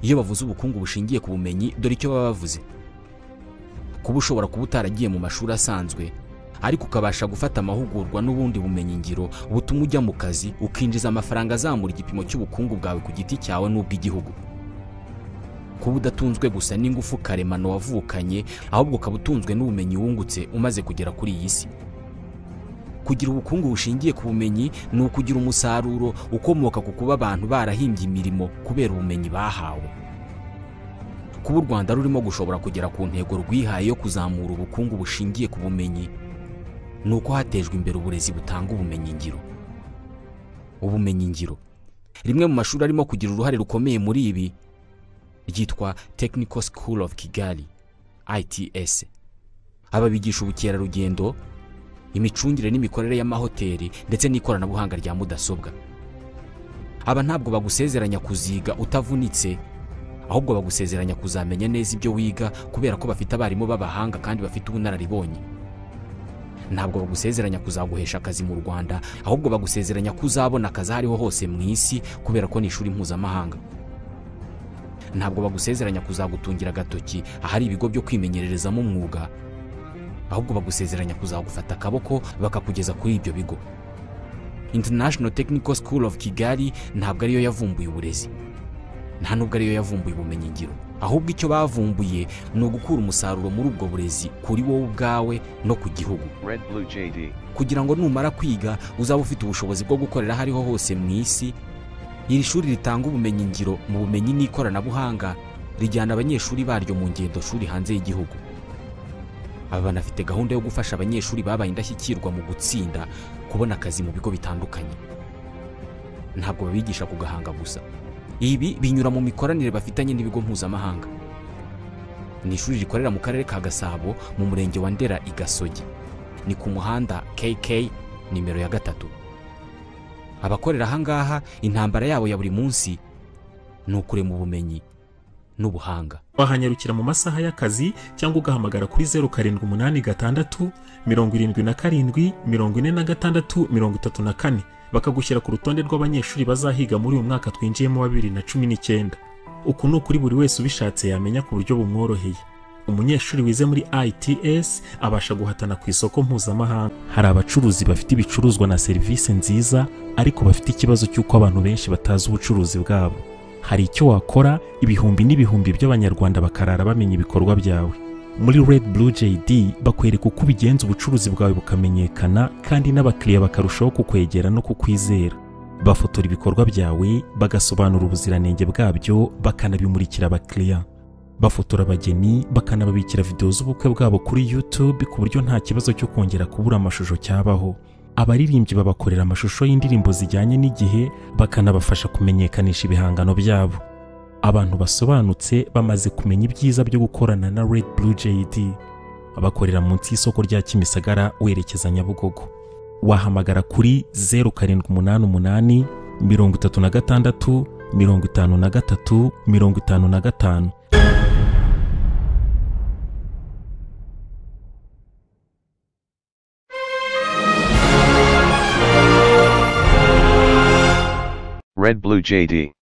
iyo bavuze ubukungu bushingiye ku bumenyi dore icyo baba bavuze kuba ushobora kuba utaragiye mu mashuri asanzwe ariko ukabasha gufata amahugurwa n'ubundi bumenyingiro butuma ujya mu kazi ukinjiza amafaranga azamura igipimo cy'ubukungu bwawe ku giti cyawe n'ubw'igihugu kuba udatunzwe gusa n'ingufu karemano wavukanye ahubwo ukaba utunzwe n'ubumenyi wungutse umaze kugera kuri iyi si kugira ubukungu bushingiye ku bumenyi ni ukugira umusaruro ukomoka ku kuba abantu barahimbye imirimo kubera ubumenyi bahawe kuba u rwanda rurimo gushobora kugera ku ntego rwihaye yo kuzamura ubukungu bushingiye ku bumenyi ni uko hatejwe imbere uburezi butanga ubumenyingiro ubumenyingiro rimwe mu mashuri arimo kugira uruhare rukomeye muri ibi ryitwa technical school of kigali its aba bigisha ubukerarugendo imicungire n'imikorere y'amahoteli ndetse n'ikoranabuhanga rya mudasobwa aba ntabwo bagusezeranya kuziga utavunitse ahubwo bagusezeranya kuzamenya neza ibyo wiga kubera ko bafite abarimu b'abahanga kandi bafite ubunararibonye ntabwo bagusezeranya kuzaguhesha akazi mu rwanda ahubwo bagusezeranya ko uzabona akazi aho ariho hose mu isi kubera ko ni ishuri mpuzamahanga ntabwo bagusezeranya kuzagutungira agatoki ahari ibigo byo kwimenyererezamo umwuga ahubwo bagusezeranya kuzagufata akaboko bakakugeza kuri ibyo bigo international technical school of kigali ntabwo ariyo yavumbuye uburezi nta nubwo ariyo yavumbuye ubumenyingiro ahubwo icyo bavumbuye ni ugukura umusaruro muri ubwo burezi kuri wowe ubwawe no ku gihugu Red Blue JD. kugira ngo numara kwiga uzaba ufite ubushobozi bwo gukorera aho ariho hose mu isi iri shuri ritanga ubumenyingiro mu bumenyi n'ikoranabuhanga rijyana abanyeshuri baryo mu ngendo shuri hanze y'igihugu aba banafite gahunda yo gufasha abanyeshuri babaye indashyikirwa mu gutsinda kubona akazi mu bigo bitandukanye ntabwo babigisha ku gahanga gusa ibi binyura mu mikoranire bafitanye n'ibigo mpuzamahanga ni ishuri rikorera mu karere ka gasabo mu murenge wa ndera i gasogi ni ku muhanda kk nimero ya gatatu abakorera ahangaha intambara yabo ya buri munsi ni ukurema ubumenyi n'ubuhanga wahanyarukira mu masaha y'akazi cyangwa ugahamagara kuri zeru karindwi umunani gatandatu mirongo irindwi na karindwi mirongo ine na gatandatu mirongo itatu na kane bakagushyira ku rutonde rw'abanyeshuri bazahiga muri uyu mwaka twinjiyemo wa bibiri na cumi n'icyenda uku ni ukuri buri wese ubishatse yamenya ku buryo bumworoheye umunyeshuri wize muri ITS abasha guhatana ku isoko mpuzamahanga hari abacuruzi bafite ibicuruzwa na serivisi nziza ariko bafite ikibazo cy'uko abantu benshi batazi ubucuruzi bwabo hari icyo wakora ibihumbi n'ibihumbi by'abanyarwanda bakarara bamenya ibikorwa byawe muri Red Blue JD bakwereka uko ubigenza ubucuruzi bwawe bukamenyekana kandi n'abakiriya bakarushaho kukwegera no kukwizera bafotora ibikorwa byawe bagasobanura ubuziranenge bwabyo bakanabimurikira abakiriya bafotora abageni bakanababikira videwo z'ubukwe bwabo kuri YouTube ku buryo nta kibazo cyo kongera kubura amashusho cyabaho abaririmbyi babakorera amashusho y'indirimbo zijyanye n'igihe bakanabafasha kumenyekanisha ibihangano byabo abantu basobanutse bamaze kumenya ibyiza byo gukorana na Red Blue JD bakorera munsi y'isoko rya Kimisagara werekeza Nyabugogo wahamagara kuri zeru karindwi umunani umunani mirongo itatu na gatandatu mirongo itanu na gatatu mirongo itanu na gatanu Red Blue JD.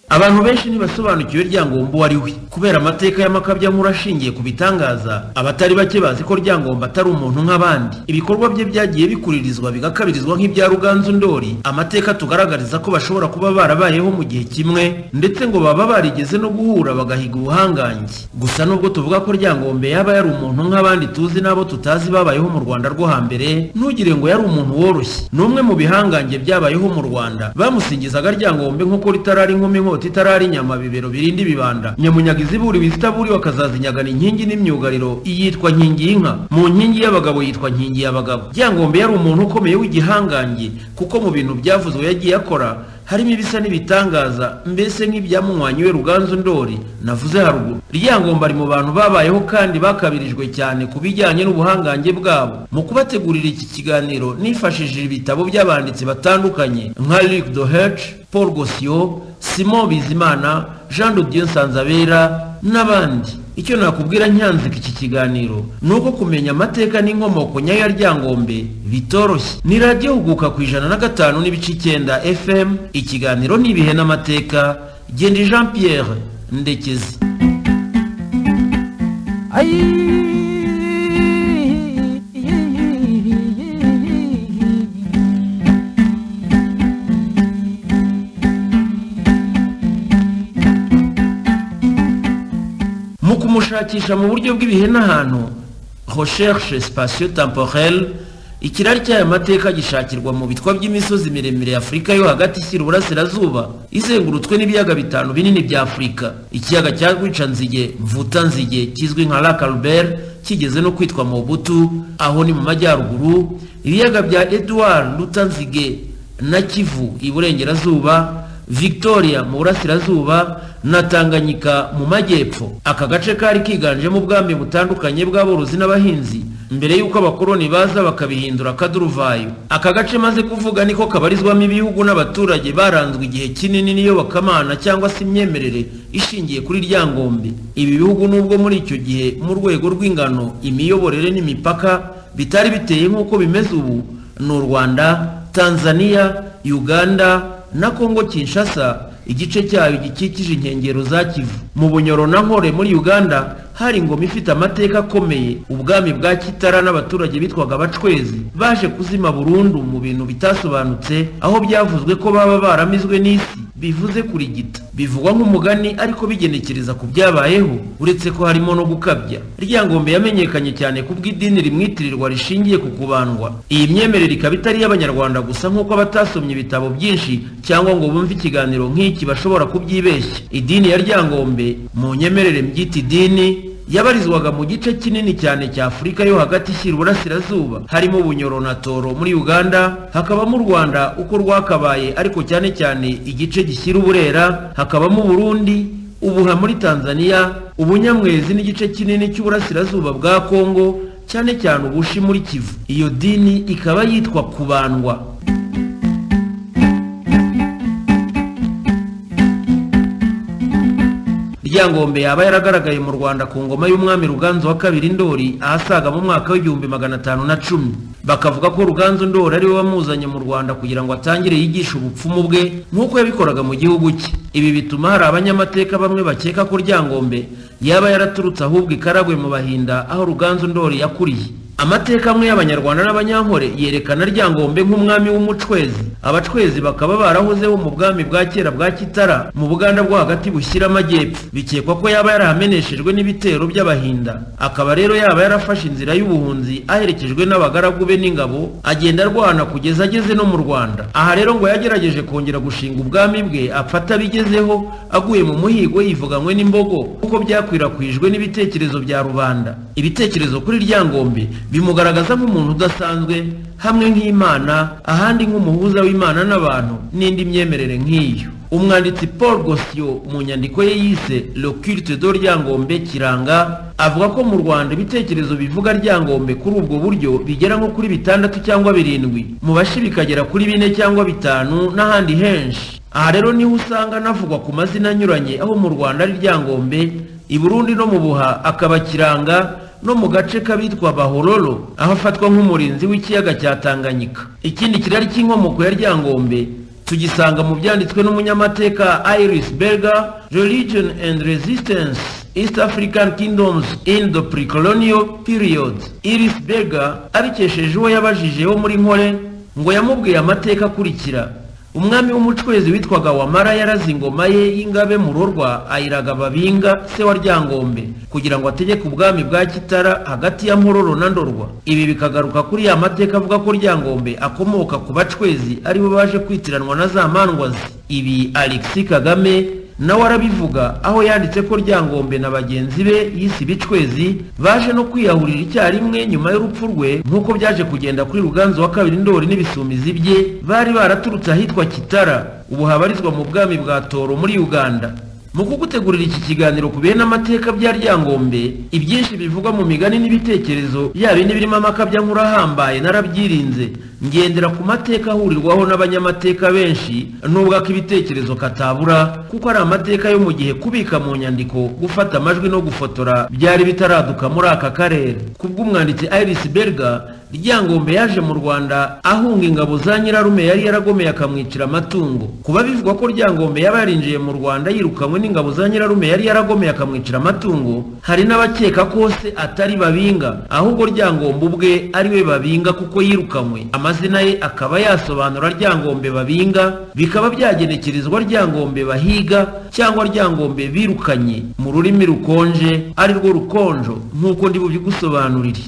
abantu benshi ntibasobanukiwe ryangombo uwo ari we kubera amateka y'amakabyankuru ashingiye ku bitangaza abatari bake bazi ko ryangombo atari umuntu nk'abandi ibikorwa bye byagiye bikuririzwa bigakabirizwa nk'ibya ruganzu ndori amateka tugaragariza ko bashobora kuba barabayeho mu gihe kimwe ndetse ngo baba barigeze no guhura bagahiga ubuhangange gusa nubwo tuvuga ko ryangombe yaba yari umuntu nk'abandi tuzi n'abo tutazi babayeho mu rwanda rwo hambere ntugire ngo yari umuntu woroshye ni umwe mu bihangange byabayeho mu rwanda bamusingizaga ryangombe nk'uko ritarari inkumi nkota inkota itarari inyama bibero birinda ibibanda nyamunyaga iziburi wizitaburi wakazazinyagana inkingi n'imyugariro iyitwa nkingi y'inka mu nkingi y'abagabo yitwa nkingi y'abagabo ryangombe yari umuntu ukomeye w'igihangange kuko mu bintu byavuzwe yagiye akora harimo ibisa n'ibitangaza mbese nk'ibyamunywanywe ruganzu ndori navuze haruguru ryangombe ari mu bantu babayeho kandi bakabirijwe cyane ku bijyanye n'ubuhangange bwabo mu kubategurira iki kiganiro nifashishije ibitabo by'abanditsi batandukanye nka Luc Doherty Paul Gosio Simon Bizimana Jean de Dieu Nsanzabera n'abandi icyo nakubwira nyanzika iki kiganiro ni uko kumenya amateka n'inkomoko nyayo ya ryangombe bitoroshye ni radiyo huguka ku ijana na gatanu n'ibice icyenda fm ikiganiro ni ibihe n'amateka genda jean pierre ndekezi mu kumushakisha mu buryo bw'ibihe n'ahantu recherche spatio temporel ikirari cy'aya mateka gishakirwa mu bitwa by'imisozi miremire ya afurika yo hagati ishyira uburasirazuba izengurutswe n'ibiyaga bitanu binini bya afurika ikiyaga cya rwicanzige mvutanzige kizwi nka lac albert kigeze no kwitwa mobutu aho ni mu majyaruguru ibiyaga bya edouard lutanzige na kivu iburengerazuba victoria mu burasirazuba na tanganyika mu majyepfo aka gace kari kiganjemo ubwami butandukanye bw'aborozi n'abahinzi mbere y'uko abakoloni baza bakabihindura akaduruvayo aka gace maze kuvuga niko kabarizwamo ibihugu n'abaturage baranzwe igihe kinini n'iyo bakamana cyangwa se imyemerere ishingiye kuri ryangombe ibi bihugu nubwo muri icyo gihe mu rwego rw'ingano imiyoborere n'imipaka bitari biteye nk'uko bimeze ubu ni u rwanda tanzania uganda na Kongo Kinshasa igice cyayo gikikije inkengero za Kivu mu Bunyoro na Nkore muri Uganda hari ingoma ifite amateka akomeye ubwami bwa Kitara n'abaturage bitwaga abacwezi baje kuzima burundu mu bintu bitasobanutse aho byavuzwe ko baba baramizwe n'isi bivuze kurigita bivugwa nk'umugani ariko bigenekereza ku byabayeho uretse ko harimo no gukabya ryangombe yamenyekanye cyane ku bw'idini rimwitirirwa rishingiye ku kubandwa iyi myemerere ikaba itari iy'abanyarwanda gusa nk'uko abatasomye ibitabo byinshi cyangwa ngo bumve ikiganiro nk'iki bashobora kubyibeshya idini ya ryangombe mu nyemerere mbyita idini yabarizwaga mu gice kinini cyane cya afurika yo hagati ishyira uburasirazuba harimo bunyoro na toro muri uganda hakabamo u rwanda uko rwakabaye ariko cyane cyane igice gishyira uburera hakabamo uburundi ubuha muri tanzania ubunyamwezi n'igice kinini cy'uburasirazuba bwa kongo cyane cyane ubushi muri kivu iyo dini ikaba yitwa kubandwa ryangombe yaba yaragaragaye mu rwanda ku ngoma y'umwami ruganzu wa kabiri ndori ahasaga mu mwaka w'igihumbi magana atanu na cumi bakavuga ko ruganzu ndori ariwe wamuzanye mu rwanda kugira ngo atangire yigishe ubupfumu bwe nk'uko yabikoraga mu gihugu cye ibi bituma hari abanyamateka bamwe bakeka ko ryangombe yaba yaraturutse ahubwo ikaragwe mu bahinda aho ruganzu ndori yakuriye amateka amwe y'abanyarwanda n'abanyankore yerekana ryangombe nk'umwami w'umucwezi abacwezi bakaba barahozeho mu bwami bwa kera bwa kitara mu buganda bwo hagati bushyira amajyepfo bikekwa ko yaba yarahameneshejwe n'ibitero by'abahinda akaba rero yaba yarafashe inzira y'ubuhunzi aherekejwe n'abagaragu be n'ingabo agenda arwana kugeza ageze no mu rwanda aha rero ngo yagerageje kongera gushinga ubwami bwe apfata abigezeho aguye mu muhigo yivuganywe n'imbogo kuko byakwirakwijwe n'ibitekerezo bya rubanda ibitekerezo kuri ryangombe bimugaragaza nk'umuntu udasanzwe hamwe nk'imana ahandi nk'umuhuza w'imana n'abantu n'indi myemerere nk'iyo umwanditsi paul gosio mu nyandiko ye yise le culte de ryangombe kiranga avuga ko mu rwanda ibitekerezo bivuga ryangombe kuri ubwo buryo bigera nko kuri bitandatu cyangwa birindwi mu bashi bikagera kuri bine cyangwa bitanu n'ahandi henshi aha rero niho usanga anavugwa ku mazina anyuranye aho mu rwanda ari ryangombe i burundi no mu buha akaba kiranga no mu gace k'abitwa bahororo aho afatwa nk'umurinzi w'ikiyaga cya tanganyika ikindi kirari cy'inkomoko ya ryangombe tugisanga mu byanditswe n'umunyamateka iris berger religion and resistance east african kingdoms in the pre-colonial period iris berger abikesheje uwo yabajije wo muri nkore ngo yamubwiye amateka akurikira umwami w'umucwezi witwaga wamara yaraze ingoma ye y'ingabe murorwa ayiraga babinga se wa ryangombe kugira ngo ategeke ubwami bwa kitara hagati ya mpororo na ndorwa ibi bikagaruka kuri ya mateka avuga ko ryangombe akomoka ku bacwezi aribo baje kwitiranwa na za mandwazi ibi alexi kagame nawe arabivuga aho yanditse ko ryangombe na bagenzi be yise ibicwezi baje no kwiyahurira icyarimwe nyuma y'urupfu rwe nk'uko byaje kugenda kuri ruganzu wa kabiri ndori n'ibisumizi bye bari baraturutse ahitwa kitara ubu habarizwa mu bwami bwa toro muri uganda mu kugutegurira iki kiganiro ku bihe n'amateka bya ryangombe ibyinshi bivugwa mu migani n'ibitekerezo yaba bindi birimo amakabya nk'urahambaye narabyirinze ngendera ku mateka ahurirwaho n'abanyamateka benshi nubwo ako ibitekerezo katabura kuko ari amateka yo mu gihe kubika mu nyandiko gufata amajwi no gufotora byari bitaraduka muri aka karere kubw'umwanditsi iris berger ryangombe yaje mu rwanda ahunga ingabo za nyirarume yari yaragomeye akamwicira amatungo kuba bivugwa ko ryangombe yaba yarinjiye mu rwanda yirukanywe n'ingabo za nyirarume yari yaragomeye akamwicira amatungo hari n'abakeka ko se atari babinga ahubwo ryangombe ubwe ari we babinga kuko yirukanywe amazina ye akaba yasobanura ryangombe babinga bikaba byagenekerezwa ryangombe bahiga cyangwa ryangombe birukanye mu rurimi rukonje ari rwo rukonjo nk'uko ndi bubigusobanurire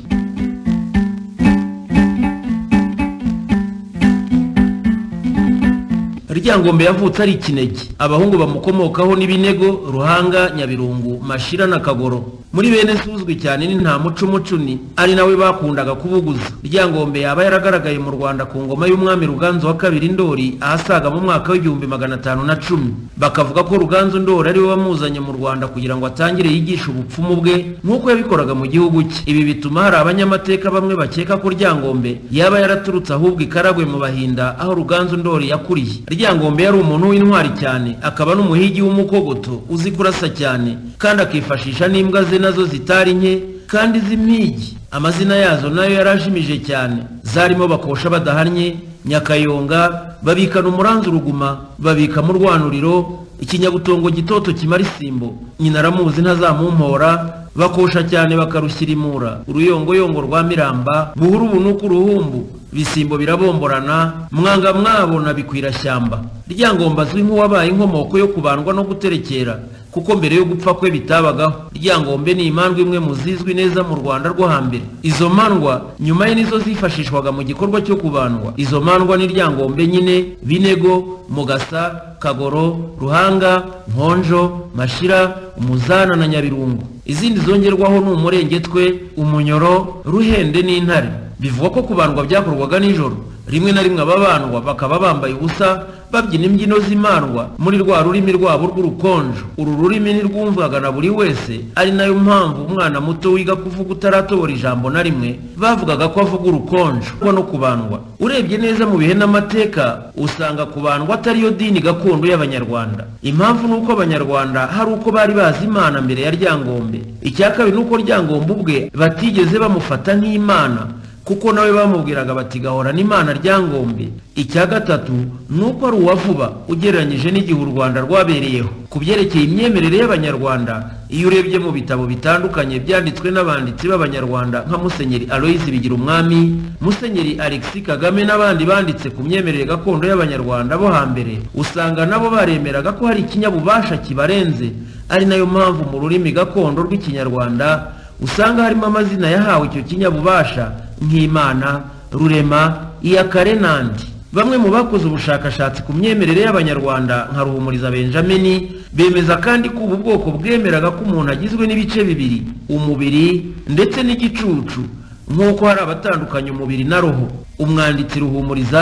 ryangombe yavutse ari ikinege abahungu bamukomokaho n'ibinego ruhanga nyabirungu mashira na kagoro muri bene se uzwi cyane ni nta mucumucuni ari nawe bakundaga kubuguza ryangombe yaba yaragaragaye mu rwanda ku ngoma y'umwami ruganzu wa kabiri ndori ahasaga mu mwaka w'igihumbi magana atanu na cumi bakavuga ko ruganzu ndori ari we wamuzanye mu rwanda kugira ngo atangire yigishe ubupfumu bwe nk'uko yabikoraga mu gihugu cye ibi bituma hari abanyamateka bamwe bakeka ko ryangombe yaba yaraturutse ahubwo i karagwe mu bahinda aho ruganzu ndori yakuriye ryangombe yari umuntu w'intwari cyane akaba n'umuhigi w'umukogoto uzi kurasa cyane kandi akifashisha n'imbwa ze nazo zitari nke kandi z'impigi amazina yazo nayo yarajimije cyane zarimo bakosha badahannye nyakayonga babikana umuranzu uruguma babika mu rwanuriro ikinyabutongo gitoto kimara isimbo nyina aramuzi ntazamumpora bakosha cyane bakarushyirimura uruyongoyongo rwa miramba buhuru ubu nuko uruhumbu bisimbo birabomborana mwanga mwabona bikwirashyamba ryangomba azwi nk'uwabaye inkomoko yo kubandwa no guterekera kuko mbere yo gupfa kwe bitabagaho ryangombe ni imandwa imwe mu zizwi neza mu rwanda rwo hambere izo mandwa nyuma ye nizo zifashishwaga mu gikorwa cyo kubandwa izo mandwa ni ryangombe nyine binego mugasa kagoro ruhanga nkonjo mashira umuzana na nyabirungu izindi zongerwaho ni umurengetwe umunyoro ruhende n'intare bivugwa ko kubandwa byakorwaga nijoro rimwe na rimwe ababandwa bakaba bambaye ubusa babyina imbyino z'imandwa muri rwa rurimi rwabo rw'urukonjo uru rurimi ntirwumvaga na buri wese ari nayo mpamvu umwana muto wiga kuvuga utaratobora ijambo na rimwe bavugaga ko avuga urukonjo kuko no kubandwa urebye neza mu bihe n'amateka usanga kubandwa atari yo dini gakondo y'abanyarwanda impamvu ni uko abanyarwanda hari uko bari bazi imana mbere ya ryangombe icya kabiri ni uko ryangombe ubwe batigeze bamufata nk'imana kuko nawe bamubwiraga bati gahorana imana ryangombe icya gatatu ni uko ari uwa vuba ugereranyije n'igihe u rwanda rwabereyeho ku byerekeye imyemerere y'abanyarwanda iyo urebye mu bitabo bitandukanye byanditswe n'abanditsi b'abanyarwanda nka musenyeri aloyizi bigira umwami musenyeri alexis kagame n'abandi banditse ku myemerere gakondo y'abanyarwanda bo hambere usanga nabo baremeraga ko hari ikinyabubasha kibarenze ari nayo mpamvu mu rurimi gakondo rw'ikinyarwanda usanga harimo amazina yahawe icyo kinyabubasha nk'imana rurema iya karenandi bamwe mu bakoze ubushakashatsi ku myemerere y'abanyarwanda nka ruhumuriza benjamini bemeza kandi ko ubu bwoko bwemeraga ko umuntu agizwe n'ibice bibiri umubiri ndetse n'igicucu nk'uko hari abatandukanya umubiri na roho umwanditsi ruhumuriza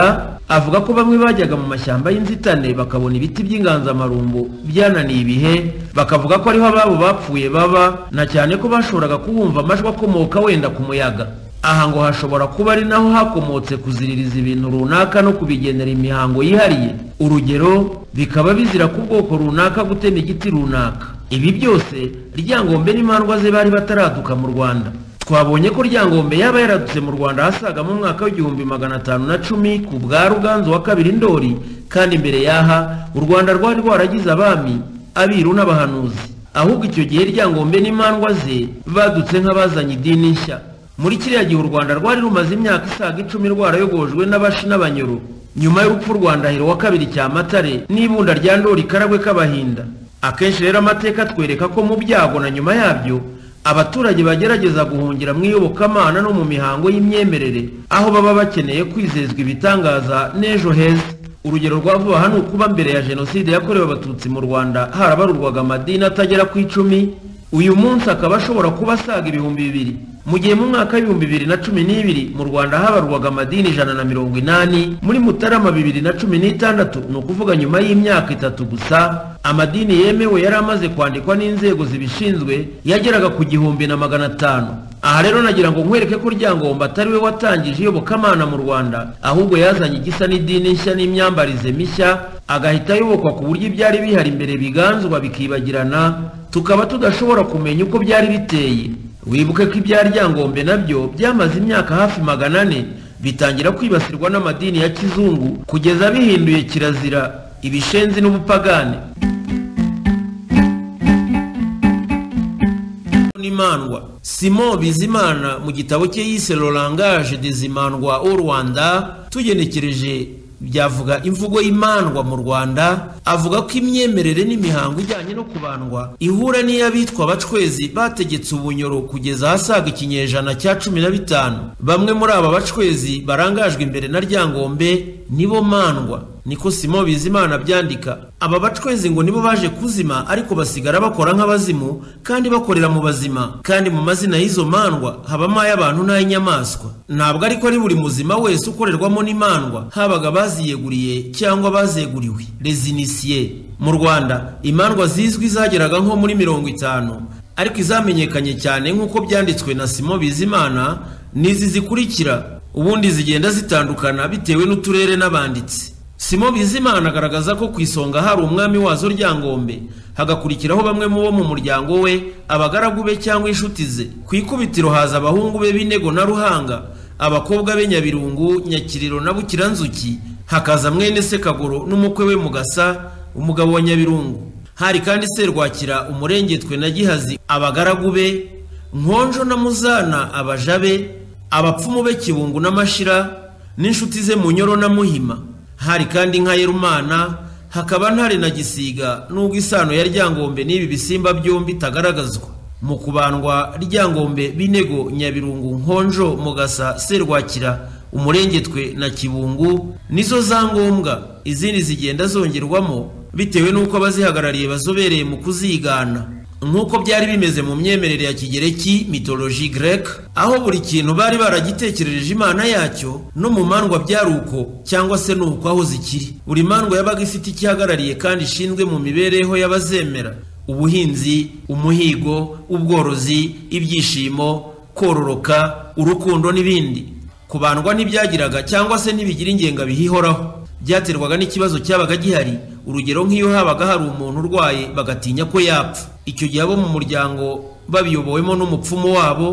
avuga ko bamwe bajyaga mu mashyamba y'inzitane bakabona ibiti by'inganzamarumbu byananiye ibihe bakavuga ko ariho ababo bapfuye baba na cyane ko bashoboraga kuhumva amajwi akomoka wenda ku muyaga aha ngo hashobora kuba ari naho hakomotse kuziririza ibintu runaka no kubigenera imihango yihariye urugero bikaba bizira ku bwoko runaka gutema igiti runaka ibi byose ryangombe n'imandwa ze bari bataraduka mu rwanda twabonye ko ryangombe yaba yaradutse mu rwanda ahasaga mu mwaka w'igihumbi magana atanu na cumi ku bwa ruganzu wa kabiri ndori kandi mbere y'aha u rwanda rwari rwaragize abami abiru n'abahanuzi ahubwo icyo gihe ryangombe n'imandwa ze badutse nk'abazanye idini nshya muri kiriya gihe u rwanda rwari rumaze imyaka isaga icumi rwarayogojwe n'abashi n'abanyoro nyuma y'urupfu rwa ndahiro wa kabiri cyamatare n'ibunda rya ndori karagwe k'abahinda akenshi rero amateka atwereka ko mu byago na nyuma yabyo abaturage bagerageza guhungira mu iyobokamana no mu mihango y'imyemerere aho baba bakeneye kwizezwa ibitangaza n'ejo heza urugero rwa vuba aha ni ukuba mbere ya jenoside yakorewe abatutsi mu rwanda harabarurwaga amadini atagera ku icumi uyu munsi akaba ashobora kuba asaga ibihumbi bibiri mu gihe mu mwaka w'ibihumbi bibiri na cumi n'ibiri mu rwanda habarwaga amadini ijana na mirongo inani muri mutarama bibiri na cumi n'itandatu ni ukuvuga nyuma y'imyaka itatu gusa amadini yemewe yari amaze kwandikwa n'inzego zibishinzwe yageraga ku gihumbi na magana atanu aha rero nagira ngo nkwereke ko ryangomba atari we watangije iyobokamana mu rwanda ahubwo yazanye igisa n'idini nshya n'imyambarize mishya agahita ayobokwa ku buryo ibyari bihari mbere biganzwa bikibagirana tukaba tudashobora kumenya uko byari biteye wibuke ko ibya ryangombe nabyo byamaze imyaka hafi magana ane bitangira kwibasirwa n'amadini ya kizungu kugeza bihinduye kirazira ibishenzi n'ubupagane n'imandwa simon bizimana mu gitabo cye yise le langage des imandwa au rwanda tugenekereje byavuga imvugo y'imandwa mu rwanda avuga ko imyemerere n'imihango ijyanye no kubandwa ihura n'iy'abitwa abacwezi bategetse ubunyoro kugeza ahasaga ikinyejana cya cumi na bitanu bamwe muri aba bacwezi barangajwe imbere na ryangombe nibo mandwa niko simo bizimana abyandika aba bacwezi ngo nibo baje kuzima ariko basigara bakora nk'abazimu kandi bakorera mu bazima kandi mu mazina y'izo mandwa habamo ay'abantu n'ay'inyamaswa ntabwo ariko ari buri muzima wese ukorerwamo n'imandwa habaga baziyeguriye cyangwa bazeguriwe rezinisiye mu rwanda imandwa zizwi zageraga nko muri mirongo itanu ariko izamenyekanye cyane nk'uko byanditswe na simo bizimana n'izi zikurikira ubundi zigenda zitandukana bitewe n'uturere n'abanditsi simo bizimana agaragaza ko ku isonga hari umwami wazo ryangombe hagakurikiraho bamwe mu bo mu muryango we abagaragu be cyangwa inshuti ze ku ikubitiro haza abahungu be b'inego na ruhanga abakobwa be nyabirungu nyakiriro na bukiranzuki hakaza mwene sekagoro n'umukwe we mugasa umugabo wa nyabirungu hari kandi serwakira umurengetwe na gihazi abagaragu be nkonjo na muzana abaja be abapfumu be kibungu n'amashira n'inshuti ze munyoro na muhima hari kandi nka yerumana hakaba ntare na gisiga n'ubwo isano ya ryangombe n'ibi bisimba byombi itagaragazwa mu kubandwa ryangombe binego nyabirungu nkonjo mugasa serwakira umurengetwe na kibungu nizo za ngombwa izindi zigenda zongerwamo bitewe n'uko abazihagarariye bazobereye mu kuzigana nk'uko byari bimeze mu myemerere ya kigereki mitoloji grek aho buri kintu bari baragitekerereje imana yacyo no mu mandwa byari uko cyangwa se ni uko aho zikiri buri mandwa yabaga ifite ikihagarariye kandi ishinzwe mu mibereho y'abazemera ubuhinzi umuhigo ubworozi ibyishimo kororoka urukundo n'ibindi kubandwa ntibyagiraga cyangwa se ntibigira ingenga bihihoraho byaterwaga n'ikibazo cyabaga gihari urugero nk'iyo habaga hari umuntu urwaye bagatinya ko yapfa icyo gihe abo mu muryango babiyobowemo n'umupfumu wabo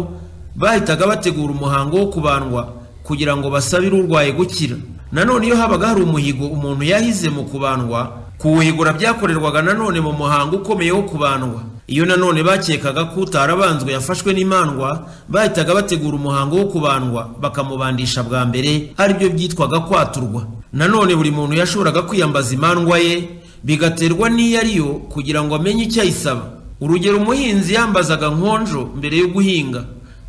bahitaga bategura umuhango wo kubandwa kugira ngo basabire urwaye gukira nanone iyo habaga hari umuhigo umuntu yahize mu kubandwa kuwuhigura byakorerwaga nanone mu muhango ukomeye wo kubandwa iyo nanone bakekaga ko utarabanzwe yafashwe n'imandwa bahitaga bategura umuhango wo kubandwa bakamubandisha bwa mbere aribyo byitwaga kwaturwa nanone buri muntu yashoboraga kwiyambaza imandwa ye bigaterwa n'iyo ariyo kugira ngo amenye icyo ayisaba urugero umuhinzi yambazaga nkonjo mbere yo guhinga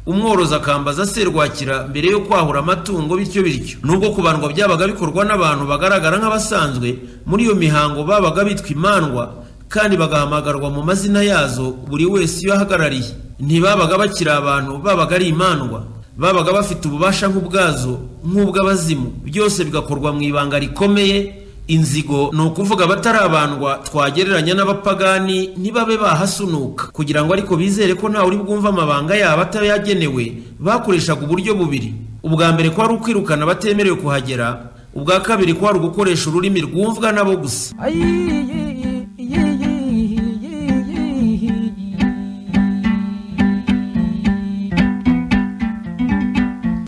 umworozi akambaza serwakira mbere yo kwahura amatungo bityo bityo nubwo kubandwa byabaga bikorwa n'abantu bagaragara nk'abasanzwe muri iyo mihango babaga bitwa imandwa kandi bagahamagarwa mu mazina yazo buri wese iyo ahagarariye ntibabaga bakiri abantu babaga ari imandwa babaga bafite ububasha nk'ubwazo nk'ubw'abazimu byose bigakorwa mu ibanga rikomeye inzigo ni ukuvuga abatarabandwa twagereranya n'abapagani ntibabe bahasunuka kugira ngo ariko bizere ko ntawe uri bwumve amabanga yabo atayagenewe bakoreshaga uburyo bubiri ubwa mbere ko ari ukwirukana abatemerewe kuhagera ubwa kabiri ko ari ugukoresha ururimi rwumvwa nabo gusa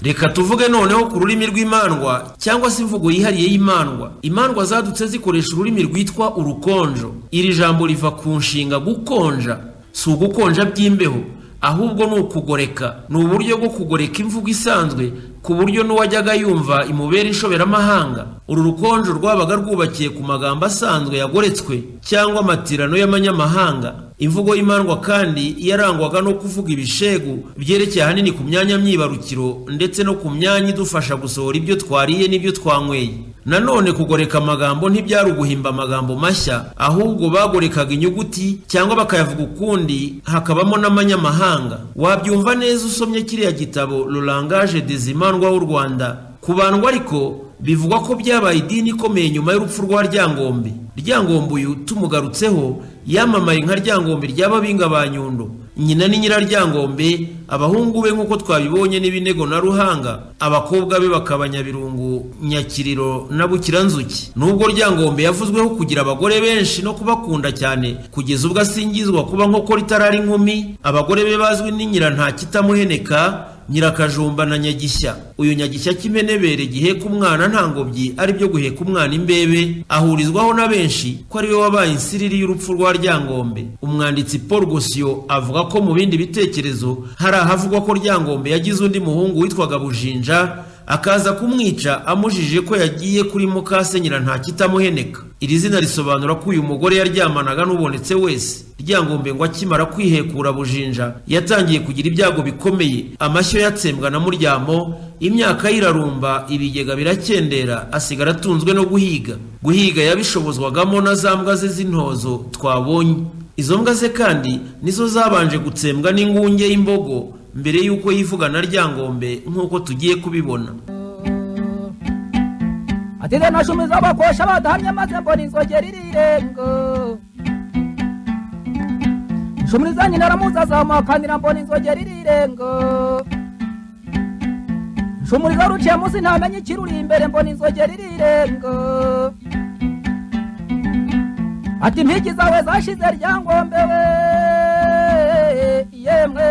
reka tuvuge noneho ku rurimi rw'imandwa cyangwa se imvugo yihariye y'imandwa imandwa zadutse zikoresha ururimi rwitwa urukonjo iri jambo riva ku nshinga gukonja si ugukonja by'imbeho ahubwo ni ukugoreka ni uburyo bwo kugoreka imvugo isanzwe ku buryo n'uwajyaga yumva imubera inshoberamahanga uru rukonjo rwabaga rwubakiye ku magambo asanzwe yagoretswe cyangwa amatirano y'amanyamahanga imvugo y'imandwa kandi yarangwaga no kuvuga ibishegu byerekeye ahanini ku myanya myibarukiro ndetse no ku myanya idufasha gusohora ibyo twariye n'ibyo twanyweye nanone kugoreka amagambo ntibyari uguhimba amagambo mashya ahubwo bagorekaga inyuguti cyangwa bakayavuga ukundi hakabamo n'amanyamahanga wabyumva neza usomye kiriya gitabo rurangaje dezimandwa w'u rwanda kubandwa ariko bivugwa ko byabaye idini ikomeye nyuma y'urupfu rwa ryangombe ryangombe uyu tumugarutseho yamamaye nka ryangombe ry'ababinga ba nyundo nyina ni nyiraryangombe abahungu be nk'uko twabibonye n'ibinego na ruhanga abakobwa be bakaba nyabirungu nyakiriro na bukiranzuki nubwo ryangombe yavuzweho kugira abagore benshi no kubakunda cyane kugeza ubwo asingizwa kuba nkokora itarari inkumi abagore be bazwi ni nyira nta kitamuheneka nyirakajumba na nyagishya uyu nyagishya cy'imenebere giheka umwana nta ngobyi ari byo guheka umwana imbebe ahurizwaho na benshi ko ari we wabaye insiriri y'urupfu rwa ryangombe umwanditsi paul gosiyo avuga ko mu bindi bitekerezo hari ahavugwa ko ryangombe yagize undi muhungu witwaga bujinja akaza kumwica amujije ko yagiye kuri mukase nyirantakitamuheneka iri zina risobanura ko uyu mugore yaryamanaga n'ubonetse wese ryangombe ngo akimara kwihekura bujinja yatangiye kugira ibyago bikomeye amashyo yatsembwa na muryamo imyaka ye irarumba ibigega birakendera asigara atunzwe no guhiga guhiga yabishobozwagamo na za mbwa ze z'intozo twabonye izo mbwa ze kandi nizo zabanje gutsembwa n'ingunge y'imbogo mbere y'uko yivugana ryangombe nk'uko tugiye kubibona ateze nashumiza abakosha badahamye maze mbona inzogera irirengo nshumiriza nyina aramuzi azamuhakanira mbona inzogera irirengo nshumiriza ruciye munsi ntamenye ikiruri imbere mbona inzogera irirengo ati impigi zawe zashize ryangombe we yemwe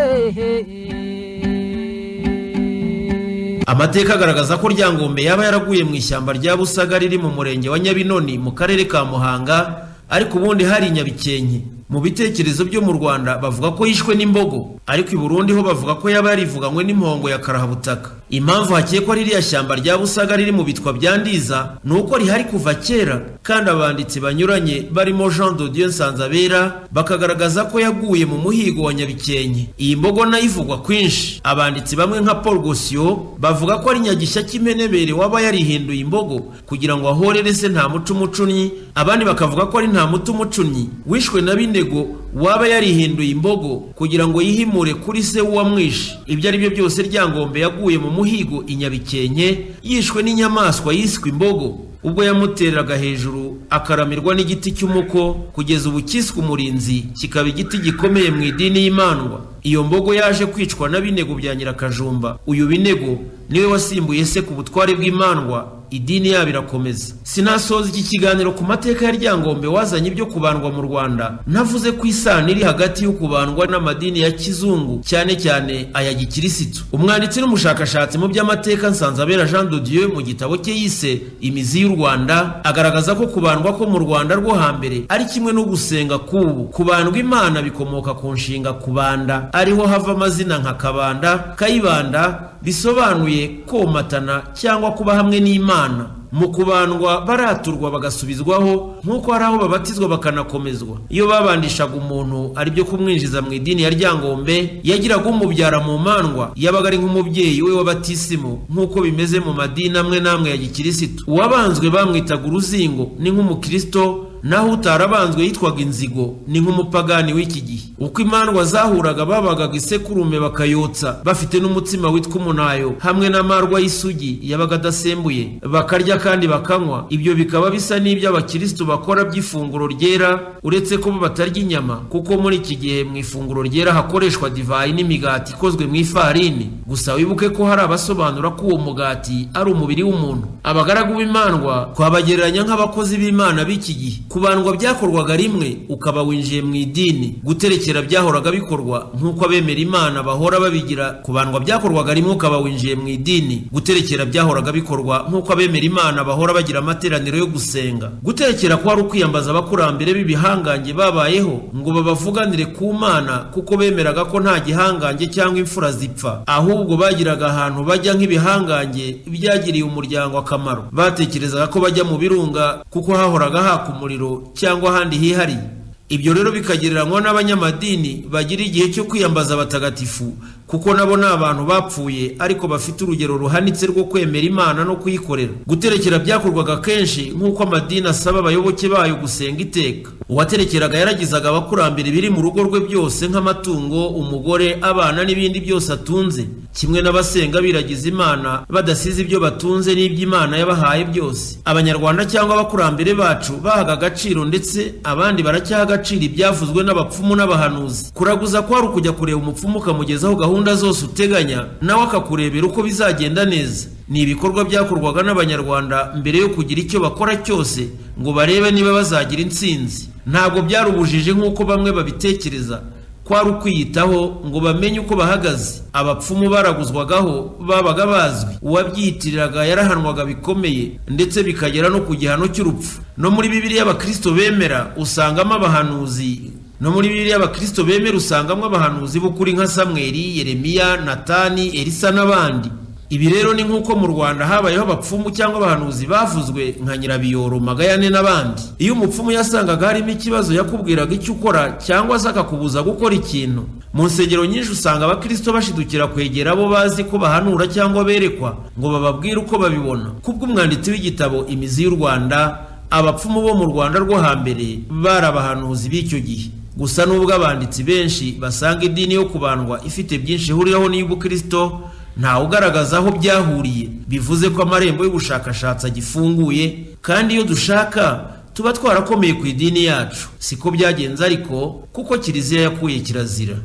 amateka agaragaza ko ryangombe yaba yaraguye mu ishyamba rya busaga riri mu murenge wa nyabinoni mu karere ka muhanga ariko ubundi hari nyabikenke mu bitekerezo byo mu rwanda bavuga ko yishwe n'imbogo ariko i burundi ho bavuga ko yaba yarivuganywe n'impongo ya karahabutaka impamvu hakekwa ririya shyamba rya busaga riri mu bitwa bya ndiza ni uko rihari kuva kera kandi abanditsi banyuranye barimo jean dodiyo nsanzabera bakagaragaza ko yaguye mu muhigo wa nyabikenke iyi mbogo nayo ivugwa kwinshi abanditsi bamwe nka paul gosiyo bavuga ko ari nyagishya cy'imenebere waba yarihinduye imbogo kugira ngo ahorere se nta muco umucunnyi abandi bakavuga ko ari nta muti umucunnyi wishwe na bindego waba yarihinduye imbogo kugira ngo yihimure kuri se w'uwamwishe ibyo ari byo byose ryangombe yaguye mu muhigo i nyabikenke yishwe n'inyamaswa yiswe imbogo ubwo yamutereraga hejuru akaramirwa n'igiti cy'umuko kugeza ubu cyiswe umurinzi kikaba igiti gikomeye mu idini y'imandwa iyo mbogo yaje kwicwa na binego bya nyirakajumba uyu binego niwe wasimbuye se ku butware bw'imandwa idini yabo irakomeza sinasoza iki kiganiro ku mateka ya ryangombe wazanye ibyo kubandwa mu rwanda ntavuze ko isano iri hagati yo kubandwa n'amadini ya kizungu cyane cyane aya gikirisitu umwanditsi n'umushakashatsi mu by'amateka nsanzabera jean dodieu mu gitabo cye yise imizi y'u rwanda agaragaza ko kubandwa ko mu rwanda rwo hambere ari kimwe no gusenga k'ubu kubandwa imana bikomoka ku nshinga kubanda ariho hava amazina nka kabanda kayibanda bisobanuye komatana cyangwa kuba hamwe n'imana mu kubandwa baraturwa bagasubizwaho nk'uko hari aho babatizwa bakanakomezwa iyo babandishaga umuntu ari byo kumwinjiza mu idini ya ryangombe yagiraga umubyara mu mandwa yabaga ari nk'umubyeyi we w'abatisimu nk'uko bimeze mu madini amwe n'amwe ya gikirisitu uwabanzwe bamwitaga uruzingo ni nk'umukristo naho utarabanzwe yitwaga inzigo ni nk'umupagani w'iki gihe uko imandwa zahuraga babagaga isekurume bakayotsa bafite n'umutsima witwa umunayo hamwe n'amarwa y'isugi yabaga adasembuye bakarya kandi bakanywa ibyo bikaba bisa n'ibyo abakirisitu bakora by'ifunguro ryera uretse ko bo batarya inyama kuko muri iki gihe mu ifunguro ryera hakoreshwa divayi n'imigati ikozwe mu ifarini gusa wibuke ko hari abasobanura ko uwo mugati ari umubiri w'umuntu abagaragu b'imandwa twabagereranya nk'abakozi b'imana b'iki gihe kubandwa byakorwaga rimwe ukaba winjiye mu idini guterekera byahoraga bikorwa nk'uko abemera imana bahora babigira kubandwa byakorwaga rimwe ukaba winjiye mu idini guterekera byahoraga bikorwa nk'uko abemera imana bahora bagira amateraniro yo gusenga guterekera ko hari ukwiyambaza abakurambere b'ibihangange babayeho ngo babavuganire ku mana kuko bemeraga ko nta gihangange cyangwa imfura zipfa ahubwo bagiraga ahantu bajya nk'ibihangange byagiriye umuryango akamaro batekerezaga ko bajya mu birunga kuko hahoraga haka umuriro cyangwa ahandi hihariye ibyo rero bikagereranywa n'abanyamadini bagira igihe cyo kwiyambaza abatagatifu kuko nabo ni abantu bapfuye ariko bafite urugero ruhanitse rwo kwemera imana no kuyikorera guterekera byakorwaga kenshi nk'uko amadini asaba abayoboke bayo gusenga iteka uwaterekeraga yaragizaga abakurambere biri mu rugo rwe byose nk'amatungo umugore abana n'ibindi byose atunze kimwe n'abasenga biragiza imana badasize ibyo batunze n'iby'imana yabahaye byose abanyarwanda cyangwa abakurambere bacu bahaga agaciro ndetse abandi baracyaha agaciro ibyavuzwe n'abapfumu n'abahanuzi kuraguza kwari ukujya kureba umupfumu ukamugezaho gahunda zose uteganya nawe akakurebera uko bizagenda neza ni ibikorwa byakorwaga n'abanyarwanda mbere yo kugira icyo bakora cyose ngo barebe niba bazagira intsinzi ntabwo byari ubujiji nk'uko bamwe babitekereza kwari ukwiyitaho ngo bamenye uko bahagaze abapfumu baraguzwagaho babaga bazwi uwabyiyitiriraga yarahanwaga bikomeye ndetse bikagera no ku gihano cy'urupfu no muri bibiliya abakristo bemera usangamo abahanuzi no muri bibiliya abakristo bemera usangamo abahanuzi b'ukuri nka samweli yeremiya natani elisa n'abandi ibi rero ni nk'uko mu rwanda habayeho abapfumu cyangwa abahanuzi bavuzwe nka nyirabiyoro magayane n'abandi iyo umupfumu yasangaga harimo ikibazo yakubwiraga icyo ukora cyangwa se akakubuza gukora ikintu mu nsengero nyinshi usanga abakristo bashidukira kwegera abo bazi ko bahanura cyangwa berekwa ngo bababwire uko babibona kubw'umwanditsi w'igitabo imizi y'u rwanda abapfumu bo mu rwanda rwo hambere bari abahanuzi b'icyo gihe gusa n'ubwo abanditsi benshi basanga idini yo kubandwa ifite byinshi ihuriraho n'iy'ubukristo ntawe ugaragaza aho byahuriye bivuze ko amarembo y'ubushakashatsi agifunguye kandi iyo dushaka tuba twarakomeye ku idini yacu siko byagenze ariko kuko kiliziya yakuye kirazira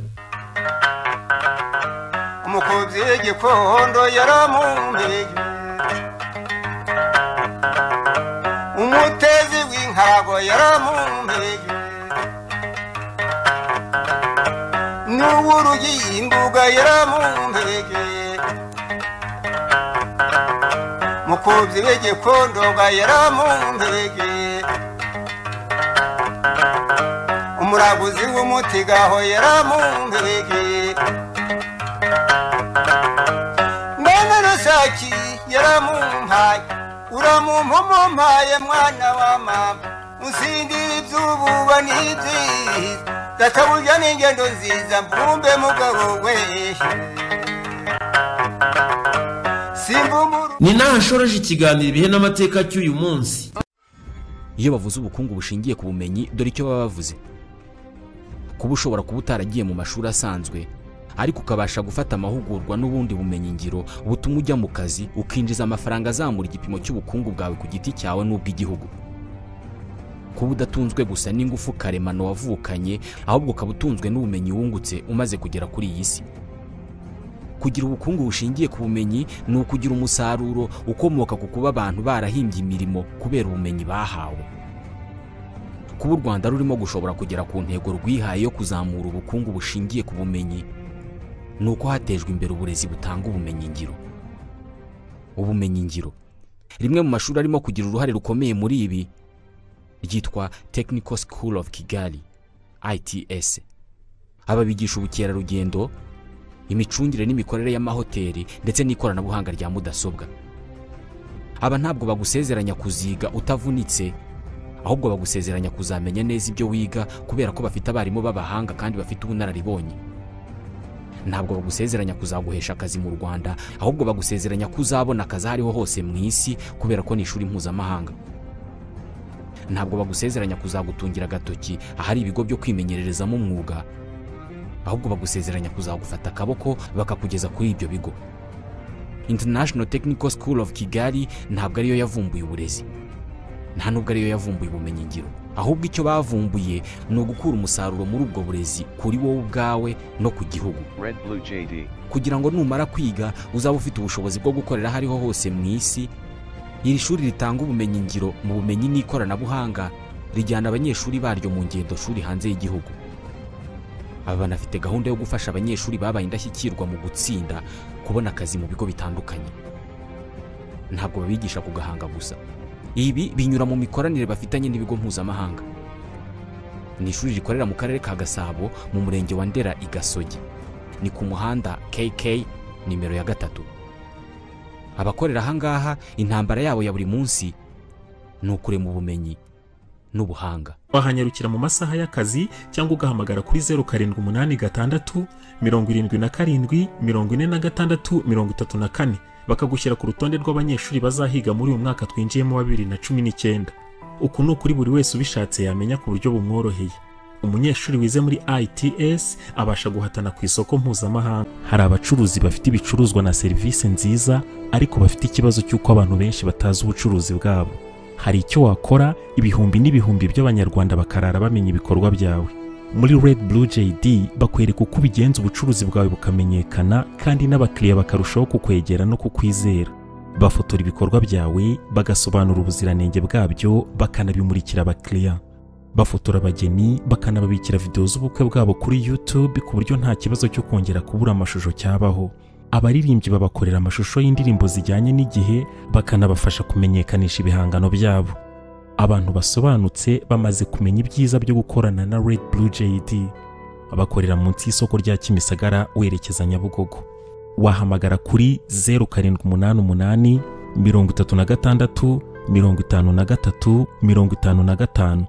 umukunzi igikondo yaramumenye umutezi w'inkarago yaramumenye n'uwurugi imbuga yaramumenye mukubyi w'igikondo ga yaramumenye umuraguzi w'umuti gaho yaramumenye mbene rusaki yaramumpaye uramumpomompaye mwana wa mama usindira iby'ububa n'ibyiza databuja n'ingendo nziza mbumbe mugabo we simba umuru ni naho ashoreje ikiganiro ibihe n'amateka cy'uyu munsi iyo bavuze ubukungu bushingiye ku bumenyi dore icyo baba bavuze kuba ushobora kuba utaragiye mu mashuri asanzwe ariko ukabasha gufata amahugurwa n'ubundi bumenyingiro butuma ujya mu kazi ukinjiza amafaranga azamura igipimo cy'ubukungu bwawe ku giti cyawe n'ubw'igihugu kuba udatunzwe gusa n'ingufu karemano wavukanye ahubwo ukaba utunzwe n'ubumenyi wungutse umaze kugera kuri iyi si kugira ubukungu bushingiye ku bumenyi ni ukugira umusaruro ukomoka ku kuba abantu barahimbye imirimo kubera ubumenyi bahawe kuba u rwanda rurimo gushobora kugera ku ntego rwihaye yo kuzamura ubukungu bushingiye ku bumenyi ni uko hatejwe imbere uburezi butanga ubumenyingiro ubumenyingiro rimwe mu mashuri arimo kugira uruhare rukomeye muri ibi ryitwa technical school of kigali its aba bigisha ubukerarugendo imicungire n'imikorere y'amahoteli ndetse n'ikoranabuhanga rya mudasobwa aba ntabwo bagusezeranya kuziga utavunitse ahubwo bagusezeranya kuzamenya neza ibyo wiga kubera ko bafite abarimu b'abahanga kandi bafite ubunararibonye ntabwo bagusezeranya kuzaguhesha akazi mu rwanda ahubwo bagusezeranya ko uzabona akazi aho ariho hose mu isi kubera ko ni ishuri mpuzamahanga ntabwo bagusezeranya kuzagutungira agatoki ahari ibigo byo kwimenyererezamo umwuga ahubwo bagusezeranya kuzagufata akaboko bakakugeza kuri ibyo bigo international technical school of kigali ntabwo ariyo yavumbuye uburezi nta nubwo ariyo yavumbuye ubumenyingiro ahubwo icyo bavumbuye ni ugukura umusaruro muri ubwo burezi kuri wowe ubwawe no ku gihugu Red Blue JD. kugira ngo numara kwiga uzaba ufite ubushobozi bwo gukorera aho ariho hose mu isi iri shuri ritanga ubumenyingiro mu bumenyi n'ikoranabuhanga rijyana abanyeshuri baryo mu ngendo shuri hanze y'igihugu aba banafite gahunda yo gufasha abanyeshuri babaye indashyikirwa mu gutsinda kubona akazi mu bigo bitandukanye ntabwo babigisha ku gahanga gusa ibi binyura mu mikoranire bafitanye n'ibigo mpuzamahanga ni ishuri rikorera mu karere ka gasabo mu murenge wa ndera i gasogi ni ku muhanda kk nimero ya gatatu abakorera aha ngaha intambara yabo ya buri munsi ni ukurema ubumenyi n'ubuhanga wahanyarukira mu masaha y'akazi cyangwa ugahamagara kuri zeru karindwi umunani gatandatu mirongo irindwi na karindwi mirongo ine na gatandatu mirongo itatu na kane bakagushyira ku rutonde rw'abanyeshuri bazahiga muri uyu mwaka twinjiyemo wa bibiri na cumi n'icyenda uku ni ukuri buri wese ubishatse yamenya ku buryo bumworoheye umunyeshuri wize muri ITS abasha guhatana ku isoko mpuzamahanga hari abacuruzi bafite ibicuruzwa na serivisi nziza ariko bafite ikibazo cy'uko abantu benshi batazi ubucuruzi bwabo hari icyo wakora ibihumbi n'ibihumbi by'abanyarwanda bakarara bamenya ibikorwa byawe muri Red Blue JD bakwereka uko ubigenza ubucuruzi bwawe bukamenyekana kandi n'abakiriya bakarushaho kukwegera no kukwizera bafotora ibikorwa byawe bagasobanura ubuziranenge bwabyo bakanabimurikira abakiriya bafotora abageni bakanababikira videwo z'ubukwe bwabo kuri YouTube ku buryo nta kibazo cyo kongera kubura amashusho cyabaho abaririmbyi babakorera amashusho y'indirimbo zijyanye n'igihe bakanabafasha kumenyekanisha ibihangano byabo abantu basobanutse bamaze kumenya ibyiza byo gukorana na Red Blue JD bakorera munsi y'isoko rya Kimisagara werekeza Nyabugogo wahamagara kuri 0788 mirongo itatu na gatandatu mirongo itanu na gatatu mirongo itanu na gatanu